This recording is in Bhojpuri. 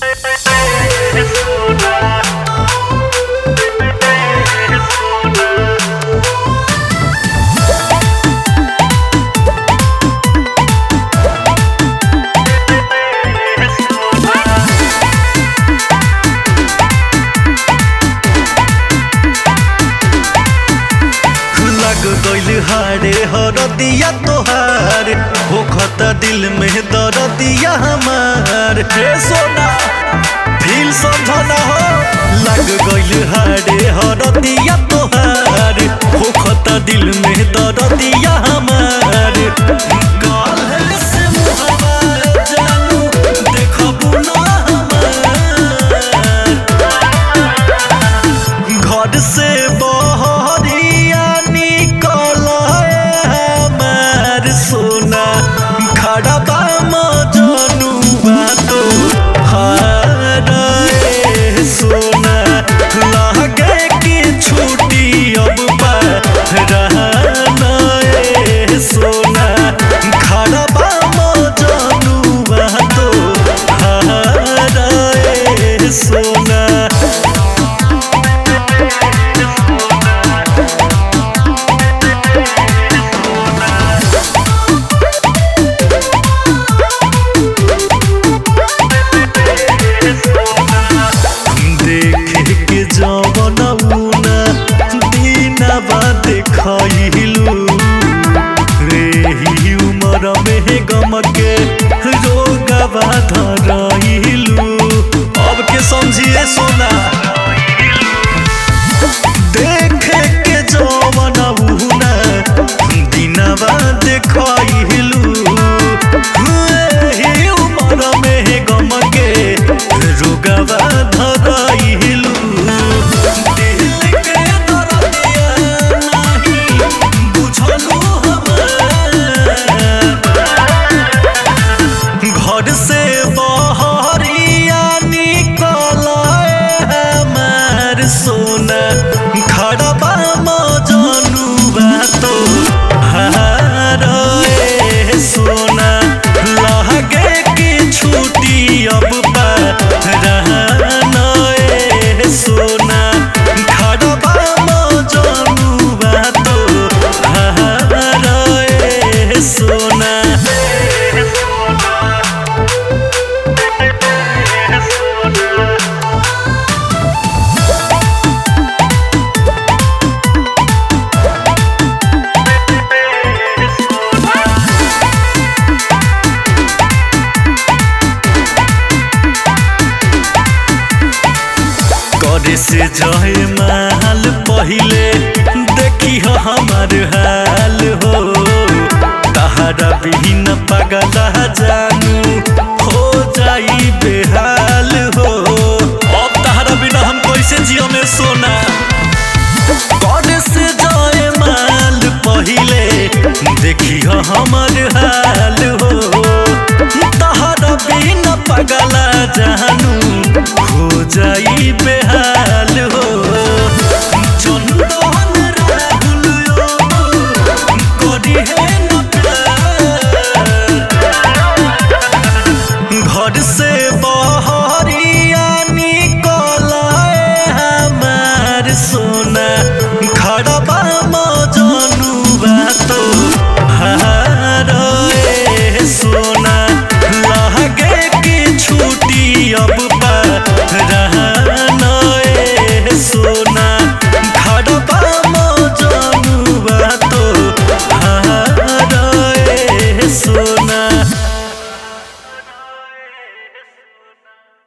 लग गइल हारे हरदिया तोहार होखत दिल में दरदिया हमार हे सोना फील समझना हो लग गइल हारे हरदिया तोहार होखत दिल में दरदिया हमार काल्हे से मुहबा जानू देखबू ना हमार घर से बहरिया निकल हमार सोना खड़ा बा मजनुआ तो हारे सोना लगे कि छुट्टी अब रहना सोना खड़ा बा मजनुआ तो हारे सोना देखे के जवन ऊना दीना बाद खइलू रे ही उमर में गम के रोगवा धरइलू अब के समझिए सोना देखे के जवन ऊना दीना बाद खइलू ही उमर में गम के रोगवा धरइलू दिल के दरदिया नाही बुझलू हमार घर से बहरिया निकल हमार सोना खड़बा मजनुआ तो हारे सोना लगे कि छुट्टी अब रहना सोना खड़बा मजनुआ तो हारे सोना करे से जहे माल पहिले देखी हो हमार हाल हो तहरा बिहीन पागल जानू हो जाई बेहाल हो अब तहरा बिना हम कैसे जियो में सोना करे से जहे माल पहिले देखी हो हमार हाल हो तहरा बिना पागल जानू हो जाई बेहाल हो चंदन राहुल करी है न प्यार घर से